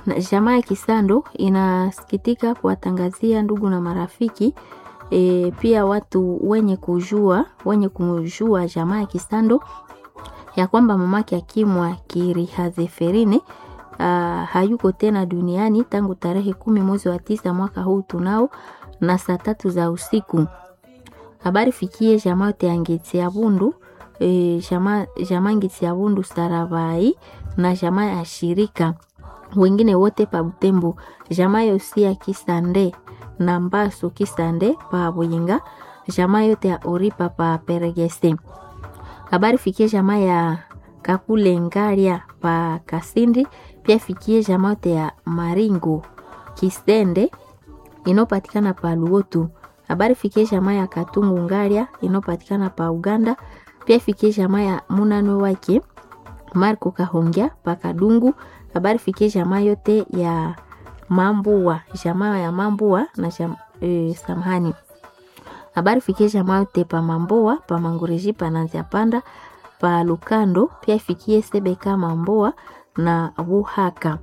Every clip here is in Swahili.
Na jamaa ya Kisando inasikitika kuwatangazia ndugu na marafiki e, pia watu wenye kujua wenye kujua jamaa ya Kisando ya kwamba mamake Akimwa Kirihazeferine uh, hayuko tena duniani tangu tarehe kumi mwezi wa tisa mwaka huu tunao na saa tatu za usiku. Habari fikie jamaa yote ya Ngeti ya Bundu e, jamaa jamaa Ngeti ya Bundu Sarabai na jamaa ya shirika wengine wote pa Butembo, jamaa yosi ya Kisande na Mbaso Kisande pa Buyinga, jamaa yote ya Oripa pa Peregese. Habari fikie jamaa ya Kakule Ngaria pa Kasindi, pia fikie jamaa yote ya Maringo Kisende inopatikana pa Luotu. Habari fikie jamaa ya Katungu Ngaria inopatikana pa Uganda, pia fikie jamaa ya Munano wake Marco Kahongya pa Kadungu. Habari fikie jamaa yote ya Mambua, jamaa ya Mambua na jam, e, samahani. Habari fikie jamaa yote pa Mamboa, pa Mangureji, pa Nanzia Panda, pa Lukando, pia fikie Sebeka Mamboa na Buhaka.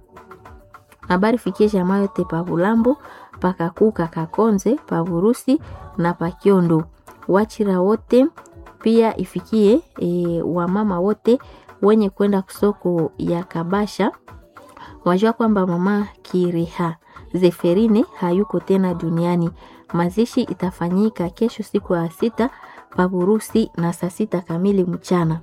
Habari fikie jamaa yote pa Bulambo, pa Kakuka Kakonze, pa Burusi na pa Kiondo. Wachira wote pia ifikie e, wamama wote wenye kwenda kusoko ya Kabasha wajua kwamba mama Kiriha Zeferine hayuko tena duniani. Mazishi itafanyika kesho siku ya sita paburusi na saa sita kamili mchana.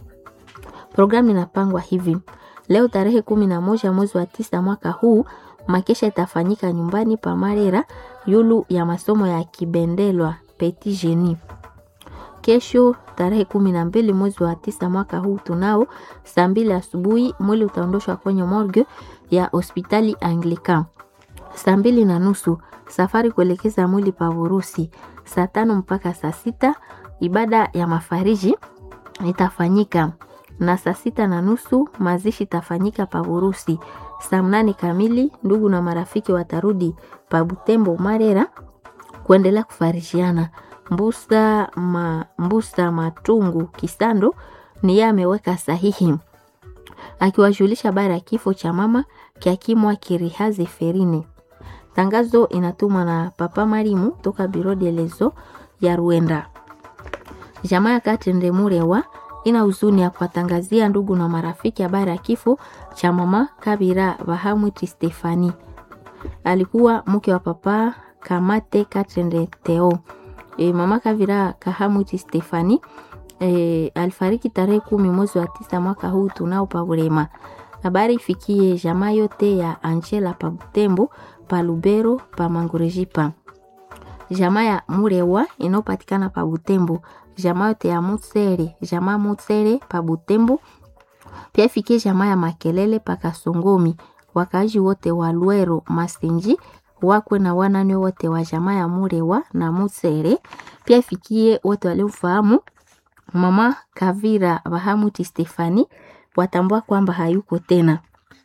Programu inapangwa hivi: leo tarehe kumi na moja mwezi wa tisa mwaka huu makesha itafanyika nyumbani pa Marera yulu ya masomo ya Kibendelwa Petit Genie. Kesho tarehe kumi na mbili mwezi wa tisa mwaka huu tunao saa mbili asubuhi mwili utaondoshwa kwenye morgue ya hospitali Anglican. Saa mbili na nusu safari kuelekeza mwili pa Urusi. Saa tano mpaka saa sita ibada ya mafariji itafanyika na saa sita na nusu mazishi itafanyika pa Urusi. Saa mnane kamili ndugu na marafiki watarudi pa Butembo Marera kuendelea kufarishiana. Mbusa, ma, Mbusa Matungu Kisando ni yeye ameweka sahihi akiwajulisha habari ya kifo cha mama Kiakimwa Kirihazi Ferine. Tangazo inatumwa na Papa Marimu toka Biro de Lezo ya Ruenda. Jamaa ya Katende Murewa ina huzuni ya kuwatangazia ndugu na marafiki habari ya kifo cha mama Kabira Bahamwiti Stefani, alikuwa mke wa Papa Kamate Katende Teo. E, mama Kavira Kahamwiti Stefani e, alifariki tarehe kumi mwezi wa tisa mwaka huu tunao pa Burema. Habari ifikie jamaa yote ya Angela pa Butembo, pa Lubero, pa Mangurejipa. Jamaa ya Murewa inayopatikana pa Butembo, jamaa yote ya Mutsere, jamaa Mutsere pa Butembo. Pia ifikie jamaa ya Makelele pa Kasongomi, wakaaji wote wa Lwero Masinji wakwe na wanane wote wa jamaa ya Murewa na Mutsere. Pia ifikie wote waliofahamu mama Kavira Bahamuti Stefani watambua kwamba hayuko tena.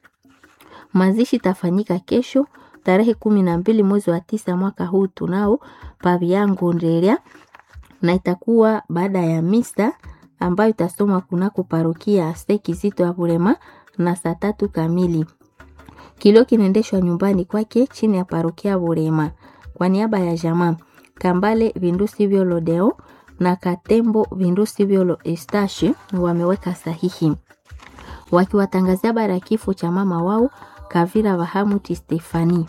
Mazishi tafanyika kesho tarehe kumi na mbili mwezi wa tisa mwaka huu tunao paviango nderia, na itakuwa baada ya misa ambayo itasomwa kunako parokia Sekizito ya Burema na saa tatu kamili. Kilio kinaendeshwa nyumbani kwake chini ya parokia Burema. Kwa niaba ya jamaa Kambale Vindusi Vyolodeo na Katembo Vindusi Vyolo Estashi wameweka sahihi wakiwatangazia habari ya kifo cha mama wao Kavira Bahamuti Stefani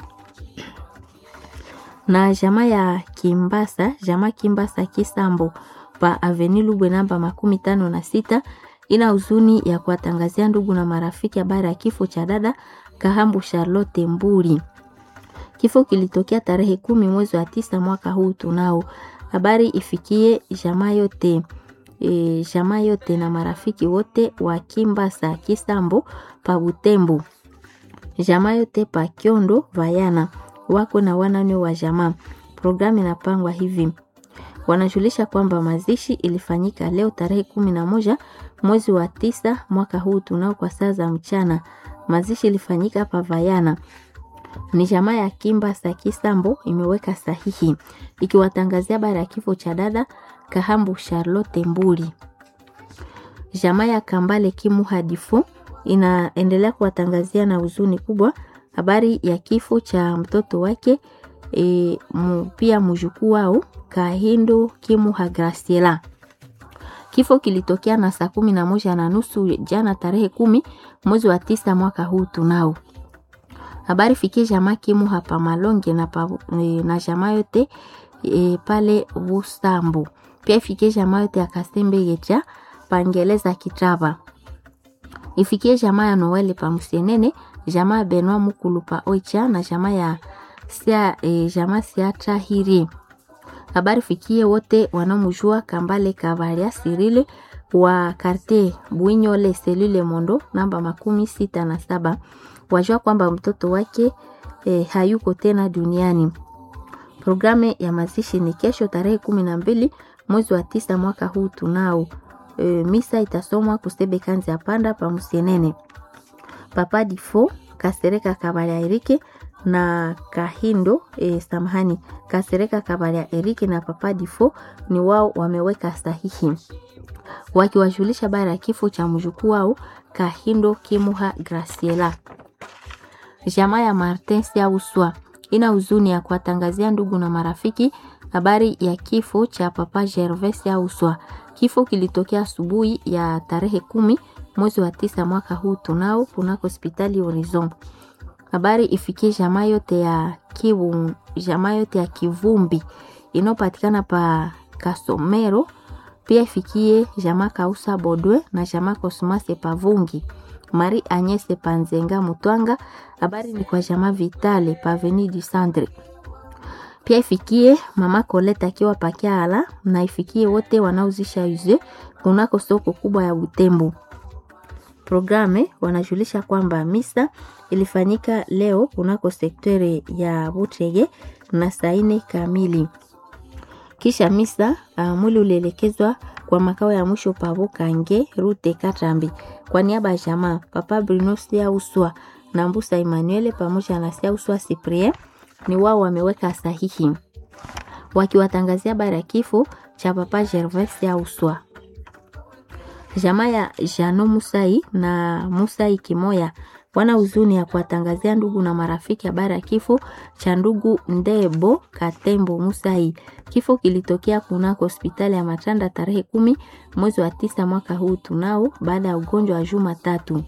na jamaa ya Kimbasa, jamaa Kimbasa Kisambo pa Aveni Lubwe namba makumi tano na sita ina huzuni ya kuwatangazia ndugu na marafiki habari ya kifo cha dada Kahambu Charlotte Mburi. Kifo kilitokea tarehe kumi mwezi wa tisa mwaka huu tunao. Habari ifikie jamaa yote e, jamaa yote na marafiki wote wa Kimbasa Kisambo pa Butembo, jamaa yote pa Kiondo Vayana wako na wanane wa jamaa. Programu inapangwa hivi, wanajulisha kwamba mazishi ilifanyika leo tarehe kumi na moja mwezi wa tisa mwaka huu tunao kwa saa za mchana. Mazishi ilifanyika pa Vayana ni jamaa ya Kimba sa Kisambo imeweka sahihi ikiwatangazia habari ya kifo cha dada Kahambu Charlotte Mbuli. Jamaa ya Kambale Kimu Hadifu inaendelea kuwatangazia na huzuni kubwa habari ya kifo cha mtoto wake e, mu, pia mjukuu wao Kahindo Kimuha Graciela. Kifo kilitokea na saa kumi na moja na nusu jana tarehe kumi mwezi wa tisa mwaka huu tunao habari fikie jamaa Kimuha pa Malonge na, pa, e, na jamaa yote e, pale Busambo pia ifikie jamaa yote ya Kasembe Gecha pangeleza Kitaba ifikie jamaa ya Noeli pa Musienene jamaa ya Benwa Mukulu pa Oicha na jamaa ya sia, e, jamaa Siatra Hiri habari fikie wote wanaomjua Kambale Kavaria Sirile wa karte Bwinyole selule Mondo namba makumi sita na saba wajua kwamba mtoto wake e, hayuko tena duniani. Programu ya mazishi ni kesho tarehe kumi na mbili mwezi wa tisa mwaka huu tunao. E, misa itasomwa kusebe kanzi ya panda pa Musienene. Papa Difo Kasereka Kabalia Erike na Kahindo e, samahani Kasereka Kabalia Erike na Papa Difo ni wao wameweka sahihi wakiwajulisha bara ya kifo cha mjukuu wao Kahindo Kimuha Graciela. Jamaa ya Martin Siauswa ina huzuni ya kuwatangazia ndugu na marafiki habari ya kifo cha Papa Gervais Siauswa. Kifo kilitokea asubuhi ya tarehe kumi mwezi wa tisa mwaka huu tunao kunako hospitali Horizon. Habari ifikie jamaa yote ya Kivu, jamaa yote ya Kivumbi inayopatikana pa Kasomero, pia ifikie jamaa Kausa Bodwe na jamaa Kosmase Pavungi. Marie Agnese Panzenga Mutwanga. Habari ni kwa jamaa Vitale Paveni du Centre. Pia ifikie mama Colette akiwa Pakiala na ifikie wote wanaozisha uze kunako soko kubwa ya Butembo. Programe wanajulisha kwamba misa ilifanyika leo kunako sektere ya Butege na saa nne kamili. Kisha misa uh, mwili ulielekezwa kwa makao ya mwisho pavo Kange Rute Katambi kwa niaba ya jamaa Papa Bruno Siauswa na Mbusa Emmanuel pamoja na Siauswa Cyprien ni wao wameweka sahihi wakiwatangazia habari ya kifo cha Papa Gervais Siauswa. Jamaa ya Jano Musai na Musai Kimoya wana huzuni ya kuwatangazia ndugu na marafiki habari ya kifo cha ndugu Ndebo Katembo Musai. Kifo kilitokea kunako hospitali ya Matanda tarehe kumi mwezi wa tisa mwaka huu tunao, baada ya ugonjwa wa juma tatu.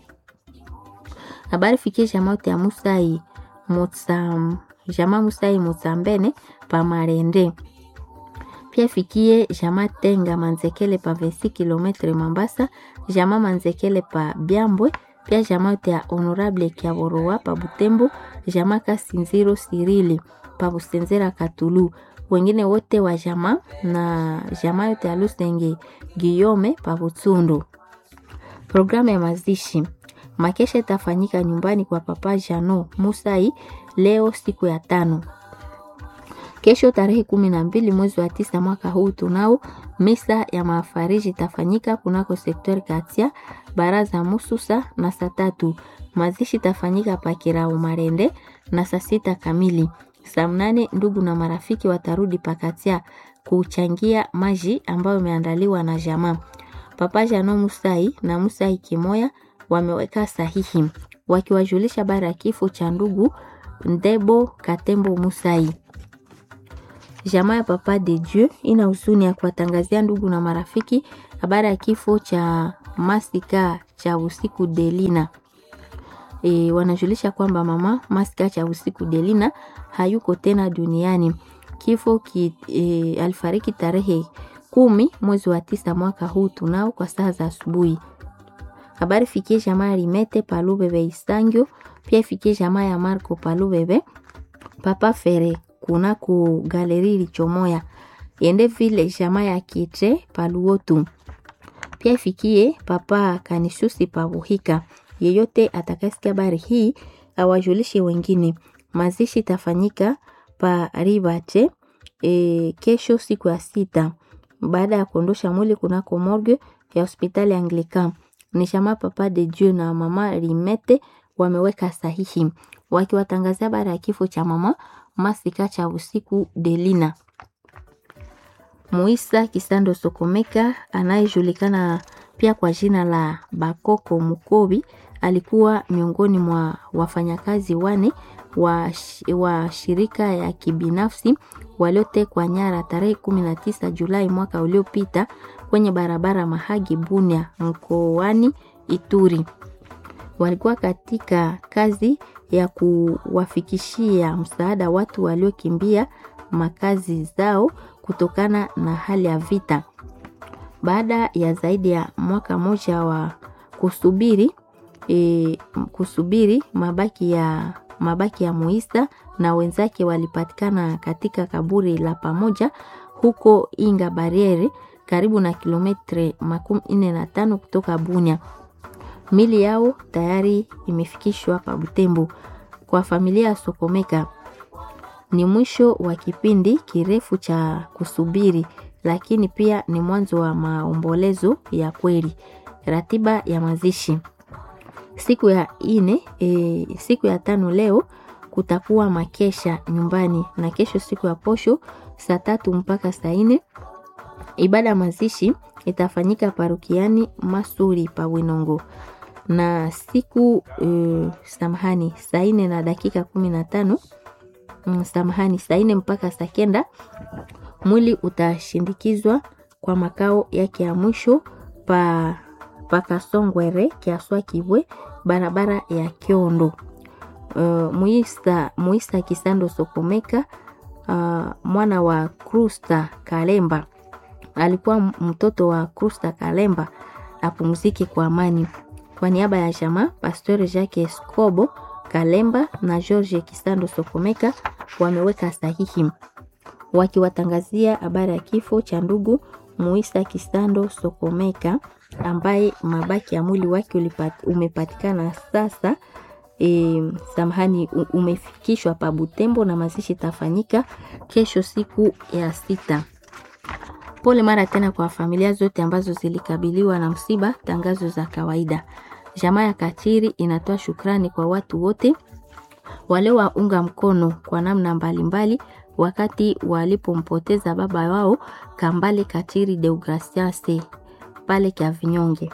Habari fikie jamaa yote ya Musai Mutsam, jamaa Musai Mutsambene pa Marende pia fikie jamaa Tenga Manzekele pa 20 km Mambasa, jamaa Manzekele pa Byambwe pia jamaa yote ya Honorable Kiaboroa pa Butembo, jamaa Kasinziro Sirili pa Busenzera Katulu, wengine wote wa jamaa na jamaa yote ya Lusenge Giyome pa Butsundu. Programu ya mazishi makesha itafanyika nyumbani kwa Papa Jano Musai leo siku ya tano. Kesho tarehe kumi na mbili mwezi wa tisa mwaka huu tunao misa ya mafariji itafanyika kunako sektori Katia baraza Mususa na saa tatu. Mazishi itafanyika Pakirao Marende na saa sita kamili. Saa mnane ndugu na marafiki watarudi Pakatia kuchangia maji ambayo imeandaliwa na jamaa. Papa Jano Musai na Musai Kimoya wameweka sahihi wakiwajulisha bara ya kifo cha ndugu Ndebo Katembo Musai. Jamaa ya Papa de Dieu ina huzuni ya kuwatangazia ndugu na marafiki habari ya kifo cha Masika cha usiku Delina. E, wanajulisha kwamba mama Masika cha usiku Delina hayuko tena duniani. Kifo ki, e, alifariki tarehe kumi mwezi wa tisa mwaka huu tunao kwa saa za asubuhi. Habari fikie jamaa ya Limete Palubebe Isangio, pia ifikie jamaa ya Marco Palubebe Papa Fere kuna ku galeri lichomoya yende vile jamaa ya Kitre Paluotu, pia ifikie Papa Kanisusi Pabuhika. Yeyote atakasikia habari hii awajulishe wengine. Mazishi tafanyika pa Ribate e, kesho siku ya sita baada ya kuondosha mwili kunako morgue ya hospitali Anglican. Ni jamaa Papa de Dieu na mama Limete wameweka sahihi wakiwatangazia habari ya kifo cha mama Masika cha usiku Delina. Muisa Kisando Sokomeka anayejulikana pia kwa jina la Bakoko Mukobi alikuwa miongoni mwa wafanyakazi wane wa, wa shirika ya kibinafsi waliotekwa nyara tarehe 19 Julai mwaka uliopita kwenye barabara Mahagi Bunia mkoani Ituri. Walikuwa katika kazi ya kuwafikishia msaada watu waliokimbia makazi zao kutokana na hali ya vita. Baada ya zaidi ya mwaka mmoja wa kusubiri e, kusubiri mabaki ya mabaki ya Muisa na wenzake walipatikana katika kaburi la pamoja huko Inga Bariere karibu na kilometre makumi nne na tano kutoka Bunia. Mili yao tayari imefikishwa pa Butembo. Kwa familia ya Sokomeka ni mwisho wa kipindi kirefu cha kusubiri, lakini pia ni mwanzo wa maombolezo ya kweli. Ratiba ya mazishi siku ya ine, e, siku ya tano leo kutakuwa makesha nyumbani, na kesho siku ya posho saa tatu mpaka saa ine ibada ya mazishi itafanyika parukiani Masuri pa Winongo na siku uh, samahani saa ine na dakika kumi na tano mm, samahani saa ine mpaka saa kenda mwili utashindikizwa kwa makao yake ya mwisho pa pakasongwere kiaswa kibwe barabara ya Kiondo. Uh, muisa, muisa Kisando Sokomeka uh, mwana wa Krusta Kalemba alikuwa mtoto wa Krusta Kalemba apumzike kwa amani. Kwa niaba ya jamaa Pastor Jacques Escobo Kalemba na George Kisando Sokomeka wameweka sahihi wakiwatangazia habari ya kifo cha ndugu Muisa Kisando Sokomeka ambaye mabaki ya mwili wake umepatikana sasa. E, samahani umefikishwa pa Butembo na mazishi tafanyika kesho siku ya sita. Pole mara tena kwa familia zote ambazo zilikabiliwa na msiba. Tangazo za kawaida. Jamaa ya Katiri inatoa shukrani kwa watu wote waliowaunga mkono kwa namna mbalimbali mbali, wakati walipompoteza baba wao Kambale Katiri Deograciase pale kya Vinyonge.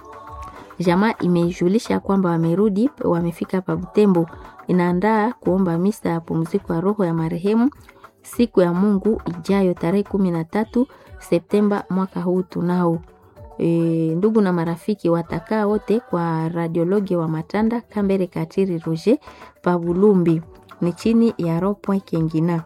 Jamaa imejulisha kwamba wamerudi, wamefika pa Butembo, inaandaa kuomba misa ya pumziko ya roho ya marehemu siku ya Mungu ijayo tarehe kumi na tatu Septemba mwaka huu tunao. E, ndugu na marafiki watakaa wote kwa radiologi wa Matanda Kambere Katiri Roger Pabulumbi ni chini ya Ropoint Kengina.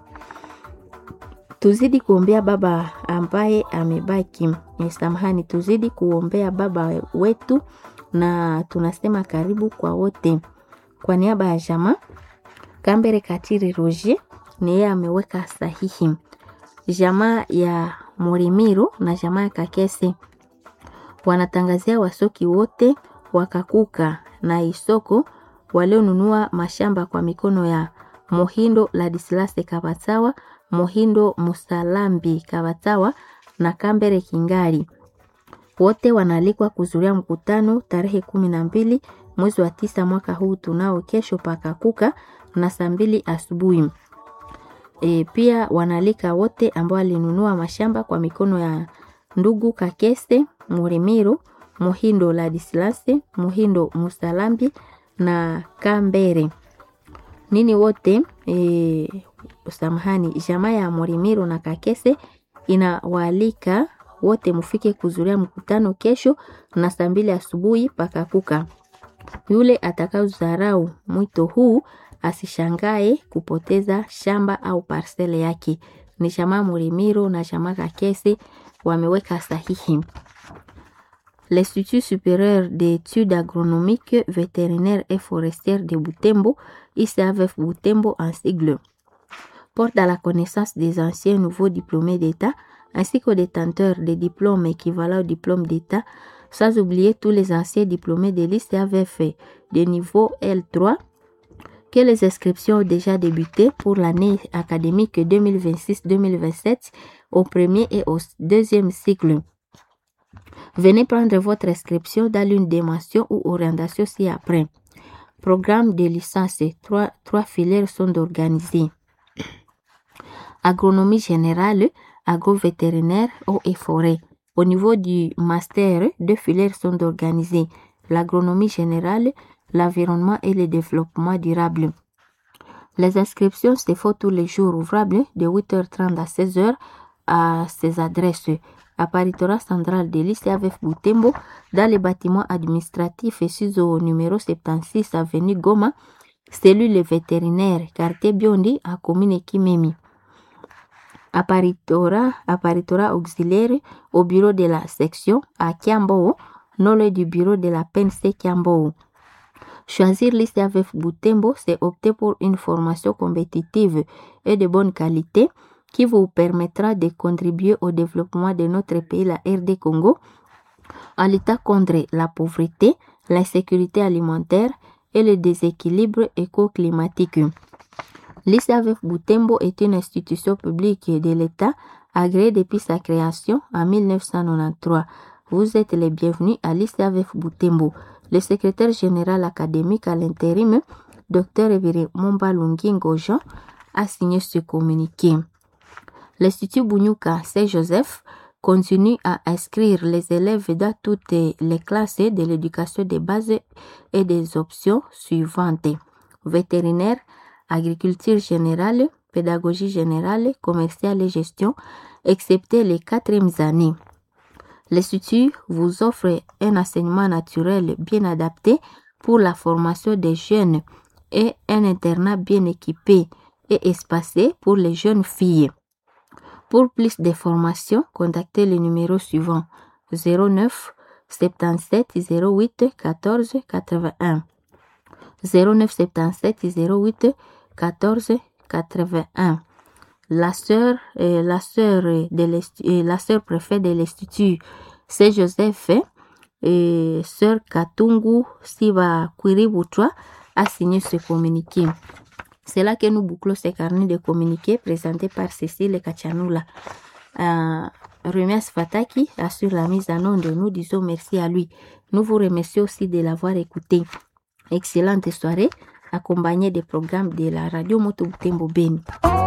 Tuzidi kuombea baba ambaye amebaki. Samahani, tuzidi kuombea baba wetu na tunasema karibu kwa wote. Kwa niaba ya jamaa Kambere Katiri Roger ni yeye ameweka sahihi. Jamaa ya Murimiro na jamaa ya Kakese wanatangazia wasoki wote wakakuka na isoko walionunua mashamba kwa mikono ya Mohindo Ladislase Kabatawa, Mohindo Musalambi Kabatawa na Kambere Kingali. Wote wanaalikwa kuzuria mkutano tarehe kumi na mbili mwezi wa tisa mwaka huu tunao kesho pakakuka na saa mbili asubuhi. E, pia wanaalika wote ambao walinunua mashamba kwa mikono ya ndugu Kakese Murimiro, Muhindo Ladislase, Muhindo Musalambi na Kambere nini wote e, samahani, jamaa ya Murimiro na Kakese inawaalika wote mufike kuzuria mkutano kesho na saa mbili asubuhi pakakuka. Yule atakaozarau mwito huu asishangae kupoteza shamba au parsele yake. Ni jamaa Murimiro na jamaa Kakese wameweka sahihi. L'Institut supérieur d'études agronomiques, vétérinaires et forestières de Butembo, ICAVF Butembo en sigle, porte à la connaissance des anciens nouveaux diplômés d'État ainsi qu'aux détenteurs des diplômes équivalents au diplôme d'État, sans oublier tous les anciens diplômés de l'ICAVF de niveau L3 que les inscriptions ont déjà débuté pour l'année académique 2026-2027 au premier et au deuxième cycle. Venez prendre votre inscription dans l'une des mentions ou orientations ci-après. Programme de licence, trois, trois filières sont organisées. Agronomie générale, agro-vétérinaire, eau et forêt. Au niveau du master, deux filières sont organisées. L'agronomie générale, l'environnement et le développement durable. Les inscriptions se font tous les jours ouvrables de 8h30 à 16h à ces adresses. Apparitora central de l'ICAVF Boutembo dans les bâtiments administratifs et sous au numéro 76 avenue Goma, cellule vétérinaire, quartier Biondi à commune Kimemi. Apparitora, apparitora auxiliaire au bureau de la section à Kiambo, non le du bureau de la PNC Kiambo. Choisir l'ICAVF Boutembo, c'est opter pour une formation compétitive et de bonne qualité qui vous permettra de contribuer au développement de notre pays, la RD Congo, en luttant contre la pauvreté, l'insécurité alimentaire et le déséquilibre éco-climatique. L'ICAVF Boutembo est une institution publique de l'État agréée depuis sa création en 1993. Vous êtes les bienvenus à l'ICAVF Boutembo. Le secrétaire général académique à l'intérim, Dr Evire Mombalungingo Jean, a signé ce communiqué. L'Institut Bunyuka Saint-Joseph continue à inscrire les élèves dans toutes les classes de l'éducation de base et des options suivantes. Vétérinaire, agriculture générale, pédagogie générale, commerciale et gestion, excepté les quatrièmes années. L'Institut vous offre un enseignement naturel bien adapté pour la formation des jeunes et un internat bien équipé et espacé pour les jeunes filles. Pour plus d'informations, contactez le numéro suivant 09 77 08 14 81. 09 77 08 14 81. La sœur, euh, la sœur de la sœur préfet de l'institut, c'est Joseph et sœur Katungu Siva Kwiributwa a signé ce communiqué. C'est là que nous bouclons ce carnet de communiqués présenté par Cécile Kachanula. Euh, Remies Fataki assure la mise en onde. Nous disons merci à lui. Nous vous remercions aussi de l'avoir écouté. Excellente soirée, accompagnée des programmes de la radio Moto Beni.